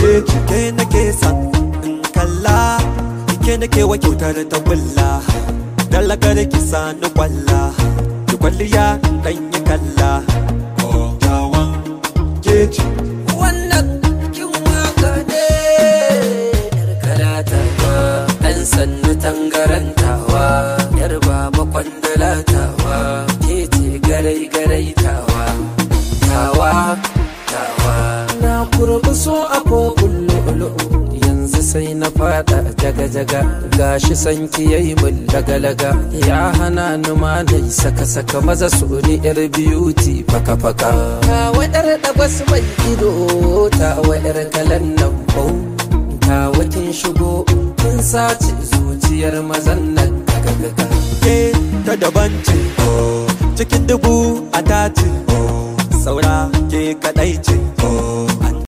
ke ke nake san in kalla ke nake wa kyautar ta kulla dalagar ki sani kwalla ki kwalliya dan yi kalla tawan keji wannan kin waka ne yar kalatawa ɗan sannu tangarantawa yar baba kwandalatawa ke ce garai garai tawa tawa tawa na kurbi so a kofin lu'ulu'u yanzu sai na fada jaga jaga gashi sanki yayi mun laga laga ya hana ni ma na saka saka maza su ni yar beauty faka faka ta wadar da wasu mai ido ta wadar kalan nan bau ta wakin shigo kin sace zuciyar mazan nan gaga gaga ke ta daban ce cikin dubu a tace saura ke kadai ce